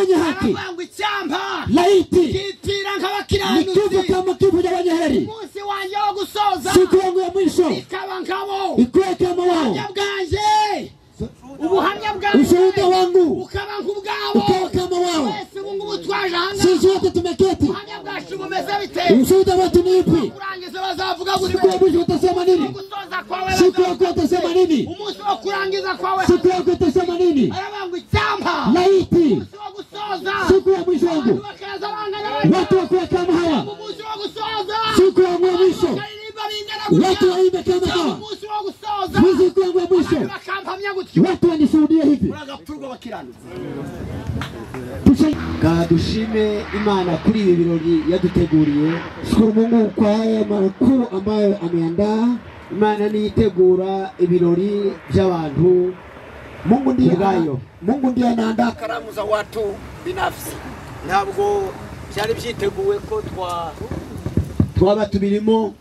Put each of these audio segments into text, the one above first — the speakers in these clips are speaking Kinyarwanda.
abanyabanyabanyabanyabanyabanyabanyabanyabanyabanyabanyabanyabanyabanyabanyabanyabanyabanyabanyabanyabanyabanyabanyabanyabanyabanyabanyabanyabanyabanyabanyabanyabanyabanyabanyabanyabanyabanyabanyabakiranutsi layiti kitira ni nk'abakiranutsi kivu cya makivu y'abanyahereri umunsi wanjye wo gusoza siku yangu ya mwisho ikaba nkabo ikiweke mawao ubuhamya bwanjye ubuhamya ushuhuda bwanjye wangu ukaba nk'ubwabo ukawa kama wao wese ubu ngubu twaje aha ngaha sisi wote tumeketi ubuhamya bwacu bumeze bite ushuhuda wetu ni upi kurangiza bazavuga buri siku ya wese mwisho utasema Uwo nini gusoza kwawe siku bazavuga yako utasema nini umunsi wo kurangiza kwawe siku yako utasema nini arabangwa icyampa laiti umunsi wo gusoza siku ya mwisho wangu bakaza bangana batyo watu wakuwa kama hawa umunsi wo gusoza siku yangu ya mwisho bakaririmba bingana watu gutya waimbe kama hawa umunsi wo gusoza muziki yangu ya mwisho bakampamya gutyo watu wanishuhudie hivi uragapfurwa bakiranutse Tushe- Ka dushime Imana kuri ibi birori yaduteguriye. shukuru mungu kwa haya makuu ambayo ameandaa Imana niyo itegura ibirori by'abantu. mungu ndiye Ubwayo. mungu ndiye anaandaa karamu za watu binafsi ntabwo byari byiteguwe ko twa Twaba tubirimo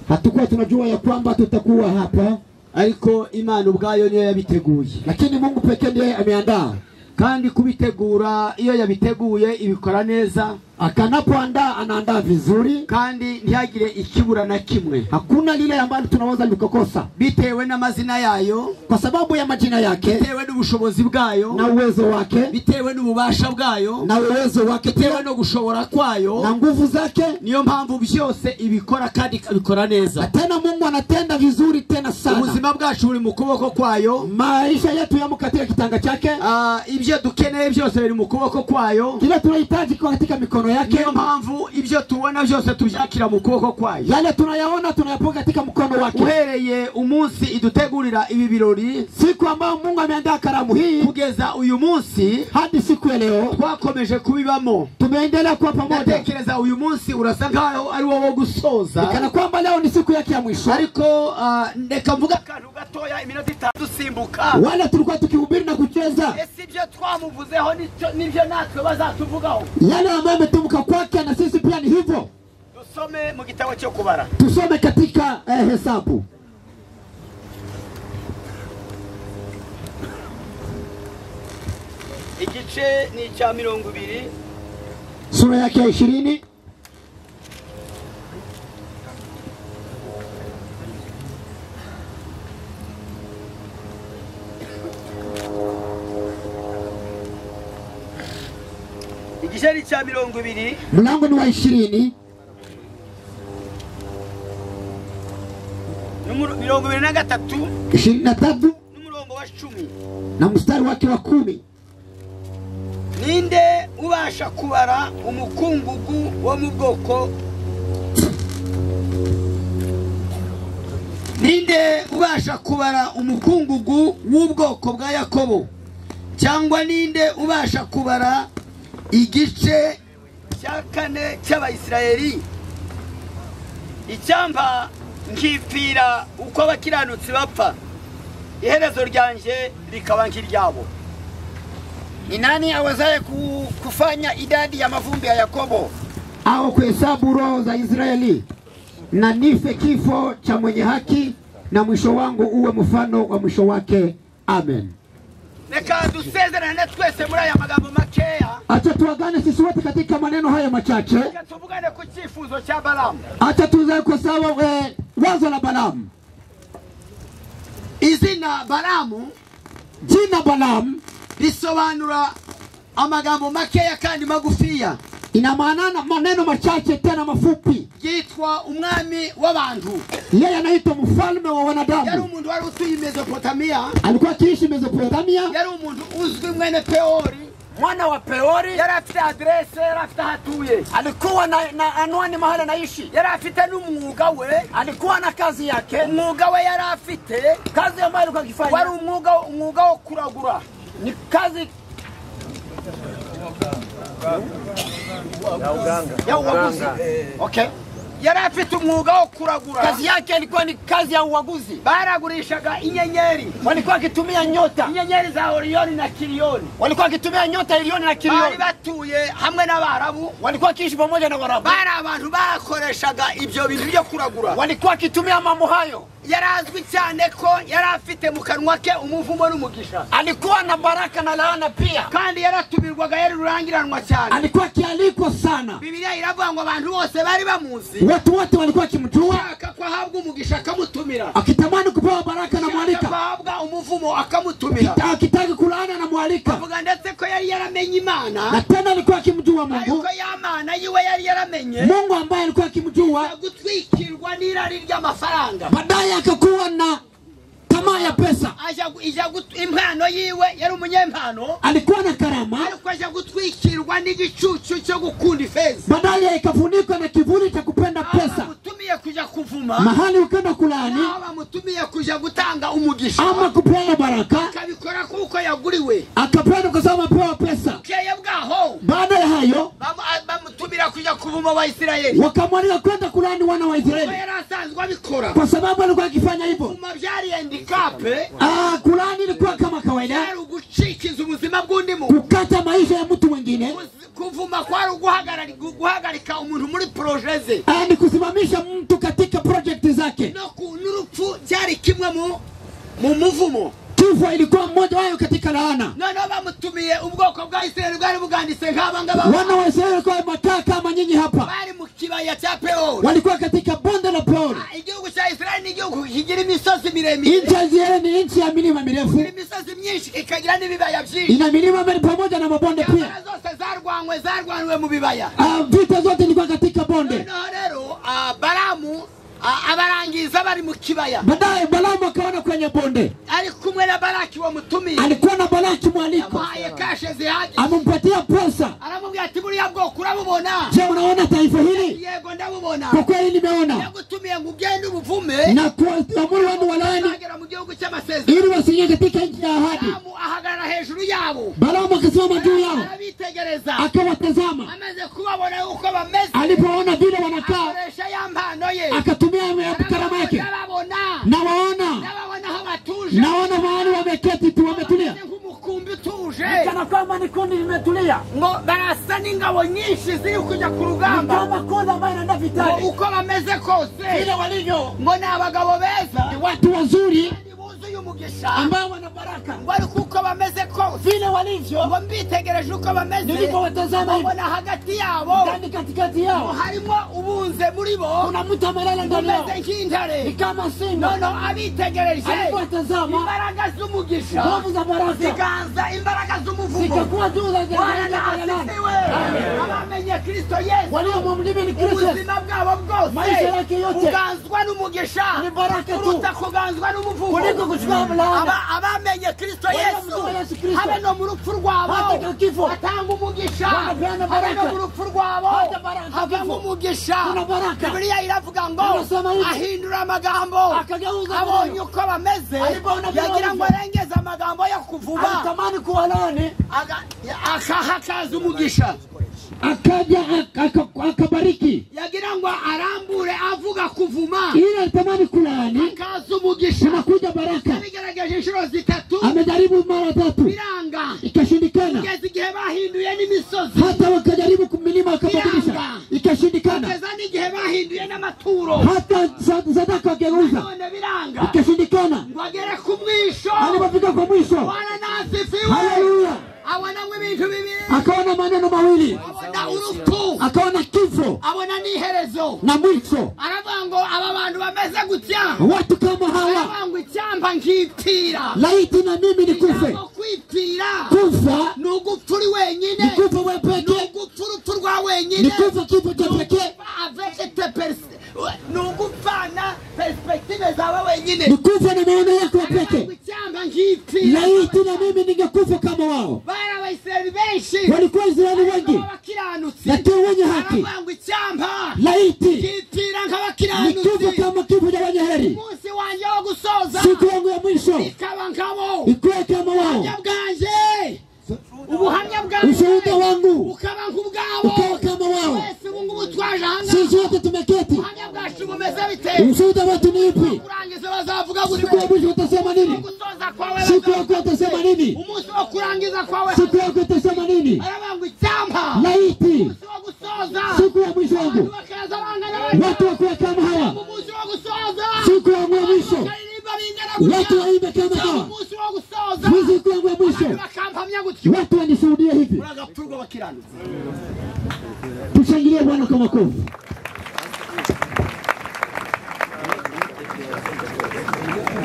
hatukuwa tunajua ya kwamba tutakuwa hapa ariko Imana ubwayo niyo yabiteguye. lakini mungu pekee ndiye ameandaa Kandi kubitegura iyo yabiteguye ibikora neza akanapoandaa anaandaa vizuri kandi ntihagire ikibura na kimwe hakuna lile ambalo tunaweza likakosa bitewe n'amazina yayo, kwa sababu ya majina yake bitewe n'ubushobozi na bwayo, uwezo wake bitewe n'ububasha bwayo, na uwezo wake bitewe pia no gushobora kwayo. na nguvu zake niyo mpamvu byose ibikora kandi ikabikora na neza tena mungu anatenda vizuri tena sana ubuzima bwacu buri mu kuboko kwayo maisha yetu yamo katika kitanga chake Ah, ibyo dukeneye byose biri mu kuboko kwayo kile tunahitaji kwa katika mikono yake niyo mpamvu ibyo tubona byose tubyakira mu kuboko kwayo yale tunayaona tunayapoka katika mkono wake uhereye umunsi idutegurira ibi birori siku ambayo mungu ameandaa karamu hii kugeza uyu munsi hadi siku ya leo twakomeje kubibamo tumeendelea kuwa pamoja ndatekereza uyu munsi urasa nkaho ari wo wo gusoza kana kwamba leo ni siku yake ya mwisho ariko ah, reka mvuga akantu gatoya iminota itanu dusimbuka wale tulikuwa tukihubiri na kucheza ese ibyo twamuvuzeho nicyo- nibyo natwe bazatuvugaho yale ambayo ametumka kwake na sisi pia ni hivyo dusome mu gitabo cyo kubara tusome katika eh, hesabu igice ni icya mirongo ibiri sura yake ya ishirini igice ni icya mirongo ibiri mlango ni wa ishirini n'umuro- mirongo ibiri na gatatu ishirini na tatu n'umurongo wa cumi na mstari wake wa kumi ninde ubasha kubara umukungugu wo mu bwoko ninde ubasha kubara umukungugu w'ubwoko bwa yakobo cyangwa ninde ubasha kubara igice cya kane cy'abayisiraheli icyampa nkipfira uko abakiranutsi bapfa iherezo ryanjye rikaba nk'iryabo ni nani awezaye ku- kufanya idadi ya mavumbi ya yakobo au kuhesabu roho za Israeli, na nife kifo cha mwenye haki, na mwisho wangu uwe mfano wa mwisho wake. Amen. reka dusezerane twese muri aya magambo makeya Acha tuagane sisi wote katika maneno haya machache, reka tuvugane ku cyifuzo cya balamu acha tuzae kwa sawa eh, wazo la Balamu. izina baramu Jina Balamu risobanura amagambo makeya kandi magufiya ina maana maneno machache tena mafupi. yitwa umwami w'abantu Yeye anaitwa mfalme wa yari wanadamu, umuntu wari utuye i mesopotamiya alikuwa akiishi Mesopotamia, yari umuntu uzwi mwene peori mwana wa peori yari afite aderese yari afite aho atuye alikuwa na, na anwani mahali anaishi yari afite n'umwuga we alikuwa na kazi yake umwuga we yari afite kazi ambayo alikuwa wari akifanya umwuga umwuga wo kuragura ni kazi ya uwaguzi okay yari afite umwuga wo kuragura kazi yake ilikuwa ni kazi ya uaguzi baragurishaga inyenyeri walikuwa wakitumia nyota inyenyeri za oriyoni na kiriyoni walikuwa wakitumia nyota ilioni na bari kilioni batuye hamwe n'abarabu walikuwa wakiishi pamoja na warabu bari abantu bakoreshaga ibyo bintu byo kuragura walikuwa wakitumia mambo hayo yari azwi cyane ko yari afite mu kanwa ke umuvumo n'umugisha alikuwa na baraka na laana pia kandi yaratumirwaga yari rurangiranwa cyane alikuwa akialikwa sana, bibiliya iravuga ngo abantu bose bari bamuzi watu wote walikuwa wakimjua, ashaka ko ahabwa umugisha akamutumira akitamani kupewa baraka ashaka ko anamwalika, ahabwa umuvumo akamutumira akitaki kulaana anamwalika, avuga ndetse ko yari yaramenye imana na tena alikuwa akimjua Mungu, ariko ya mana yiwe yari yaramenye Mungu ambaye alikuwa akimjua, gutwikirwa n'irari ry'amafaranga baadaye akakuwa na tamaa ya pesa. aja gu- ija gut- impano yiwe yari umunyempano Alikuwa na karama, ariko aja gutwikirwa n'igicucu cyo gukunda ifeza baadaye ikafunikwa na kivuli cha kupenda Aho pesa, bamutumiye kuja kuvuma mahali ukenda kulaani naho bamutumiye kuja gutanga umugisha ama kupewa baraka, akabikora kuko yaguriwe akapenda kwa sababu apewa pesa. bukeye bwaho Baada ya hayo bamu- a- bamutumira kuja kuvuma abayisirayeli wakamwalika kwenda kulaani wana wa kuko Israeli yari asanzwe abikora kwa sababu alikuwa akifanya hivyo. kuma byari handikape Ah, Kulaani ilikuwa kama kawaida, byari ugucikiza ubuzima bw'undi muntu kukata maisha ya mtu mwingine. Kuzi- kuvuma kwari uguhagarari- gu- guhagarika umuntu muri poroje ze Ah, ni kusimamisha mtu katika projekti zake. No ku- n'urupfu byari kimwe mu mu muvumo Kifo ilikuwa mmoja wayo katika laana. noneho bamutumiye ubwoko bwa isirayeli bwari buganditse nk'abangaba Wana wa Israeli walikuwa wamekaa kama nyinyi hapa, bari mu kibaya cya peori walikuwa katika bonde la Peori. Ah, igihugu cya isirayeli ni igihugu kigira imisozi miremire Nchi ya Israeli ni nchi ya milima mirefu, kigira imisozi myinshi ikagira n'ibibaya byinshi ina milima mire pamoja na mabonde intambara pia. zose zarwanywe zarwaniwe mu bibaya Ah, vita zote ilikuwa katika bonde. noneho rero ah, baramu ah, abarangiza bari mu kibaya Baadaye Balaamu akaona kwenye bonde, ari kumwe na baraki wamutumiye alikuwa na Balaki mwaliko, yamuhaye kashe zihagije amempatia pesa. aramubwira ati buriya bwoko urabubona Je, unaona taifa hili? yego Kwa ndabubona kweli nimeona yagutumiye ngo ugende ubuvume na kuamuru wanu walaani agera mu gihugu cy'amasezerano ili wasiingie katika nchi ya ahadi. Balaamu ahagarara hejuru yabo Balaamu akasimama juu yao arabitegereza akawatazama, amaze kubabona uko bameze alipoona vile wanakaa akoresha ya mpano ye akatumia karama Arababona, yake. arababona Nawaona, n'ababona aho batuje naona mahali wameketi tu, wametulia Bameze nk'umukumbi utuje kana kwamba ni kundi limetulia, ngo barasa n'ingabo nyinshi ziri kujya ku rugamba kama kundi ambayo inaenda ngo vitani, uko bameze kose vile walivyo ngo ni abagabo beza watu wazuri Ni buzuye umugisha ambao wana baraka, ngo ariko uko bameze kose vile walivyo ngo mbitegereje uko bameze nilivyowatazama hivi mbona hagati yabo ndani, katikati ngo yao harimo ubunze muri bo kuna mtu amelala ndani yao, umeze nk'intare ni kama simba noneho abitegereje alivyowatazama, imbaraga z'umugisha nguvu za baraka ziganza imbaraga z'umuvumo zikakuwa juu za bana jalalani, naasiziwe abamenye kristo yesu walio mumlimi ni Kristo ubuzima bwabo bwose Maisha yake yote. buganzwa n'umugisha Ni baraka tu. kuruta kuganzwa n'umuvumo kuliko kuchukua mlaana. Aba- abamenye kristo Wale yesu wamjua Yesu Kristo. habe no mu rupfu rwabo Hata kifo. batanga umugisha Wanapeana habe no baraka. mu rupfu rwabo Hata baraka havamo kifo. umugisha Kuna baraka. bibiliya iravuga ngo Anasema hivi. ahindura amagambo Akageuza abonye maneno. uko bameze Alipoona vile yagira ngo walivyo. arengeze amagambo yo kuvuba alitamani kuwalaani Aga- akahakaza umugisha akaja ak- ak- akabariki, yagira ngo arambure avuga kuvuma ili alitamani kulaani, akaza umugisha unakuja baraka. yabigerageje inshuro zitatu Amejaribu mara tatu biranga ikashindikana, kugeza igihe bahinduye n'imisozi hata wakajaribu kumilima wakabadilisha ikashindikana, kugeza n'igihe bahinduye n'amaturo hata sa- sadaka wakageuza none biranga ikashindikana. ngo agere ku mwisho Alipofika kwa mwisho, bwana nasifiwe haleluya, abonamwe ibintu bibiri akaona maneno mawili, abona urupfu akaona kifo abona n'iherezo na mwisho. aravuga ngo aba bantu bameze gutya Watu kama hawa, aravuga ngo icyamba nkipfira laiti na mimi nikufe. ijambo kwipfira Kufa ni ugupfa uri wenyine ni kufa wewe ni pekee, ugupfa urupfu rwa ni wenyine kufa kifo cha pekee, avekete persi ni ugupfana perspektive zawe ni wenyine kufa na maono yako ya Ntabwo pekee. icyamba nkipfira Laiti na mimi ningekufa kama wao. bari abayisirayeli benshi Walikuwa Israeli wengi nk'abakiranutsi lakini wenye haki, aravuga ngo icyamba laiti nkipfira ni kifo nk'abakiranutsi kama kifo cha wenye heri. umunsi wanjye wo gusoza siku yangu ya mwisho ikaba nkabo ikuwe kama wao, ubuhamya bwanjye ubuhamya ushuhuda bwanjye wangu ukaba nk'ubwabo ukawa kama wao. wese ubu ngubu twaje aha ngaha Sisi wote tumeketi, ubuhamya bwacu bumeze bite ushuhuda wetu ni upi? kurangiza bazavuga Siku ya gute mwisho utasema nini? gusoza kwawe Siku yako utasema nini? umunsi wo kurangiza kwawe Siku yako utasema nini? arabanga icyampa Laiti umunsi wo gusoza siku ya mwisho wangu bakaza bangana watu wakuwe kama hawa, umunsi wo gusoza siku yangu ya mwisho watu waibe kama Cyangwa hawa umunsi wo gusoza mwiziku yangu ya mwisho bakampamya gutyo watu wanishuhudie hivi uragapfurwa abakiranutsi tushangilie bwana kwa makofi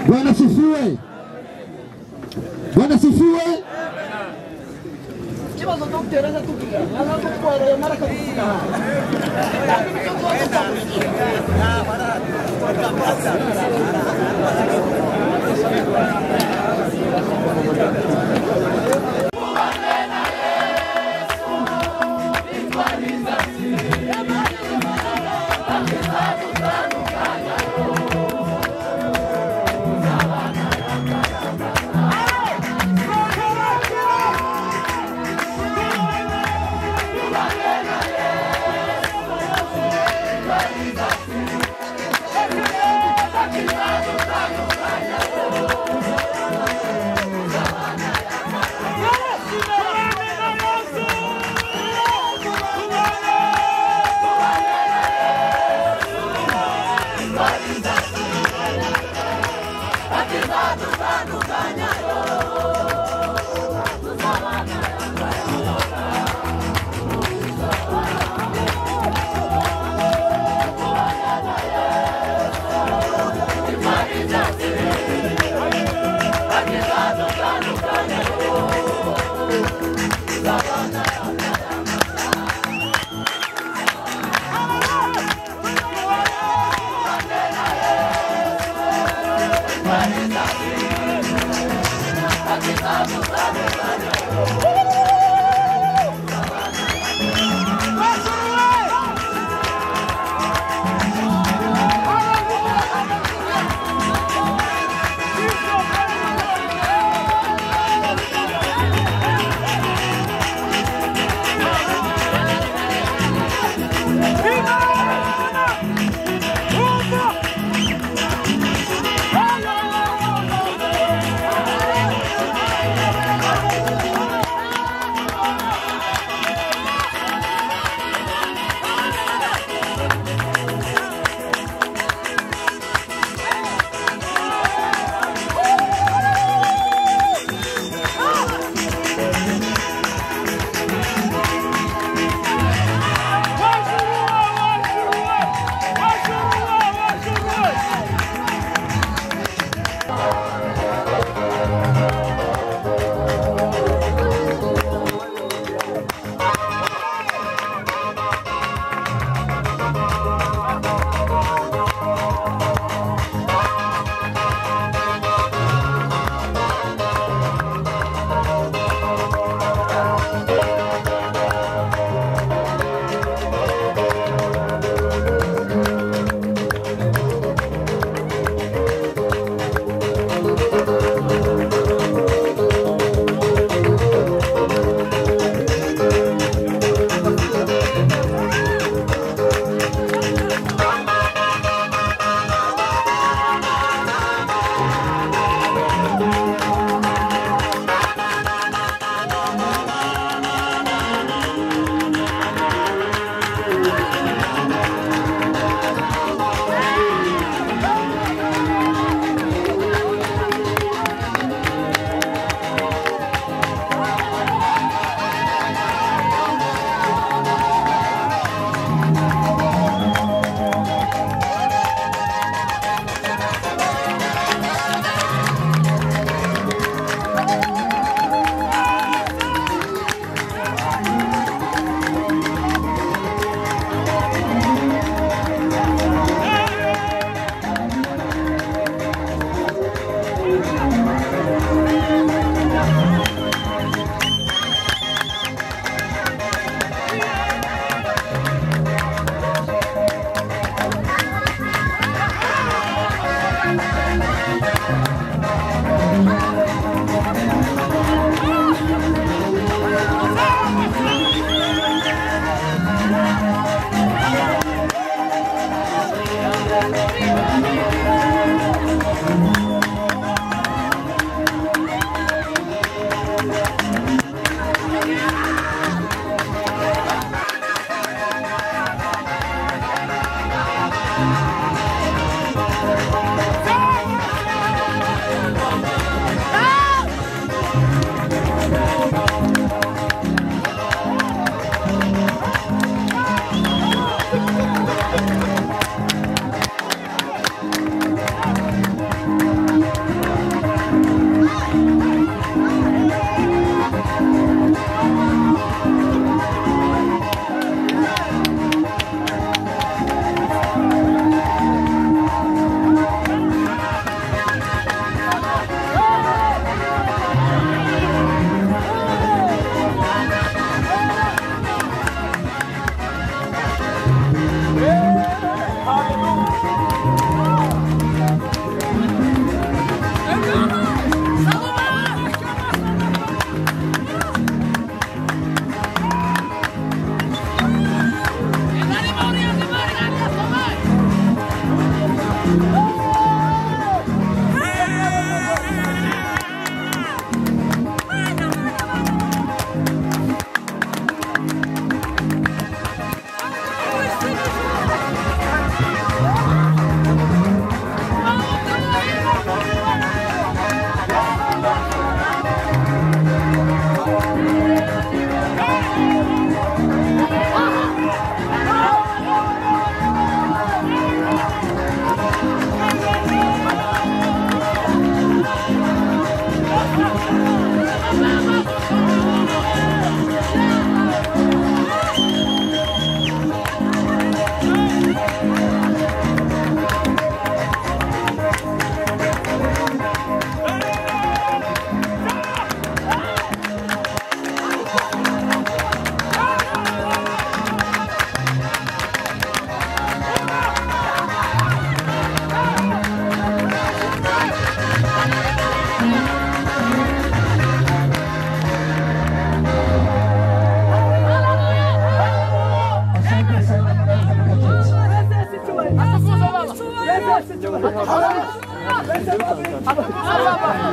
bwana sifiwe bwana sifiwe ikibazo cyo gutereza tubwira arakutwara ayo mara akagusiga Thank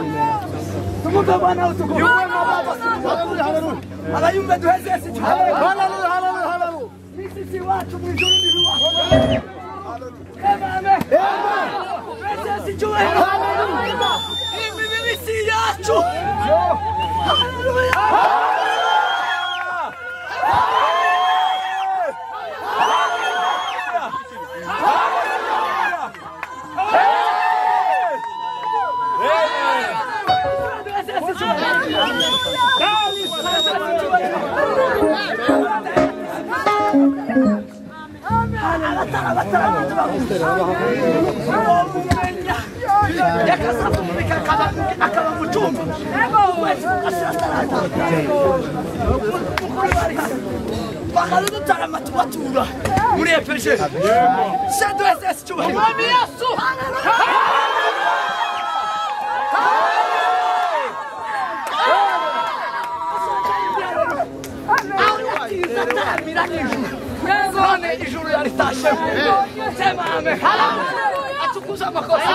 Tukufu Bwana wetu, tukufu. Haleluya, haleluya. Anayumbe tuheze sisi. Haleluya, haleluya, haleluya. Sisi si watu mwijuni ni watu. Amen. Amen. Sisi cyubahiro. Haleluya. Iyi mibiri si yacu. Haleluya. akaba mucumbi bakadutara matubatura muri epeje sadwese cyubahiro umwami yesu none ijuru yaritashe sema amen atukuza amakosa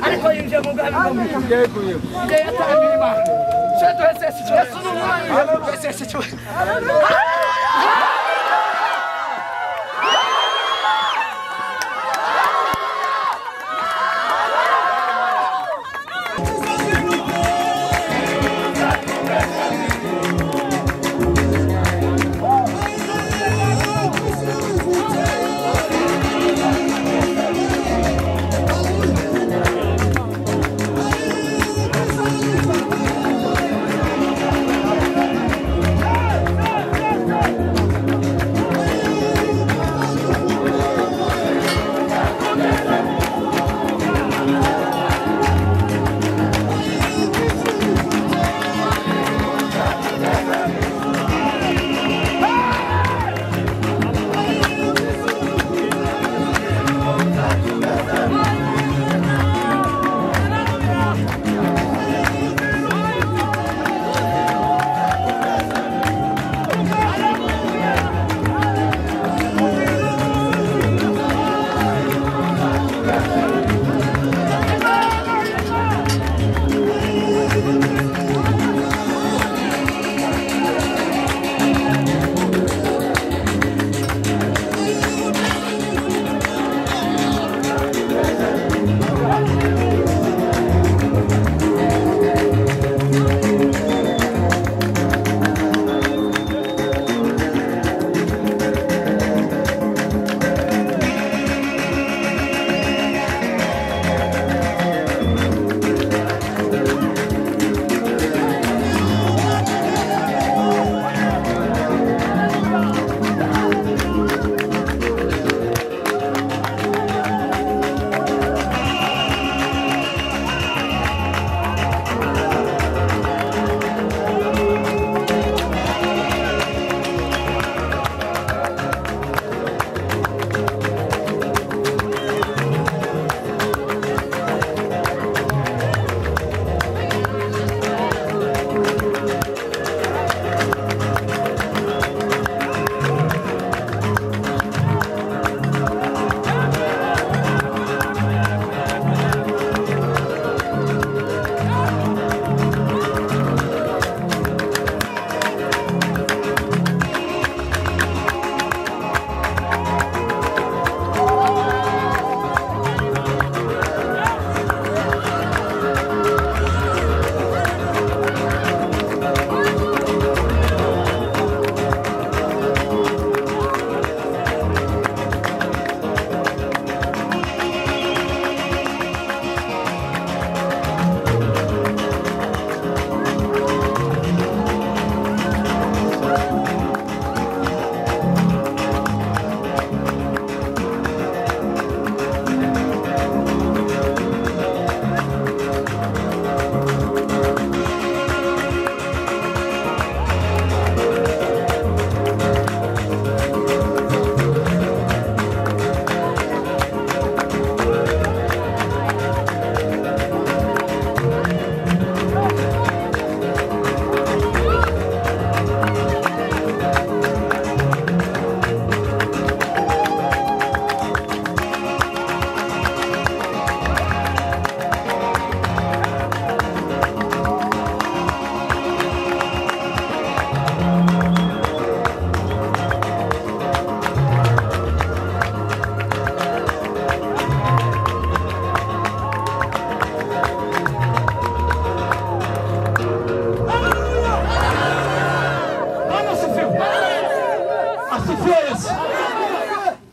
ariko yinjiye mu bwami bw'umuntu yari yataramye imana seduhese yesu ni umwami wese cyubahiro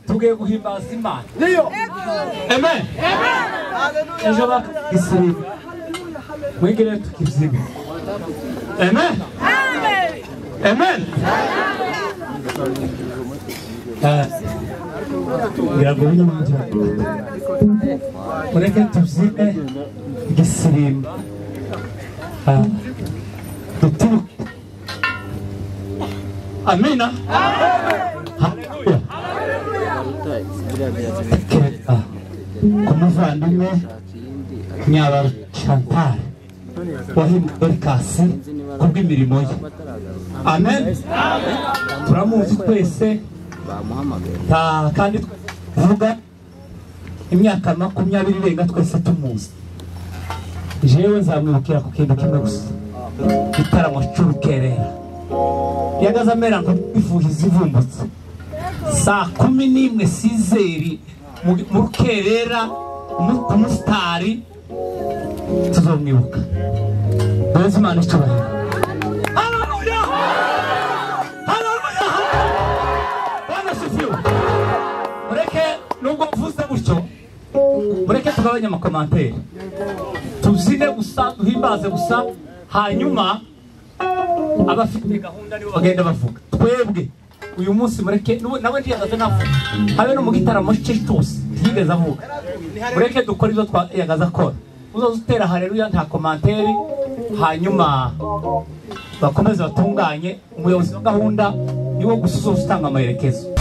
tugiye guhimbaza imana niyo amen ejo bakisirimba mwigire tukizime amen amen Eh, biragoye mujya mureke tuzime igisirimba Ah, duturuke amina haleluya kereka ku muvandimwe nyabara chantal wahimbwe erikasi ku bw'imirimo ye amen turamuzi twese nta kandi tuvuga imyaka makumyabiri irenga twese tumuzi jewe nzamwibukira ku kintu kimwe gusa igitaramo cy'urukerera yagaze amera ngo bifuhe izivumbutse saa kumi n'imwe sizeri mu- mu rukerera mu- ku musitari tuzomwibuka mbaze imana icyubahiro haleluya haleluya bana shifiwe mureke nubwo mvuze gutyo mureke tugabanye amakomanteri tuzine gusa duhimbaze gusa hanyuma abafite gahunda nibo bagenda bavuga twebwe uyu munsi mureke n'ubu- nawe ntiyagaze navuga habe no mu gitaramo cye cyose ntiyigeze avuga mureke dukore ibyo twa- yagaze akora uzoza utera hareruya nta komanteri hanyuma bakomeze batunganye umuyobozi wa gahunda niwo gusa uzoza utanga amaherekezo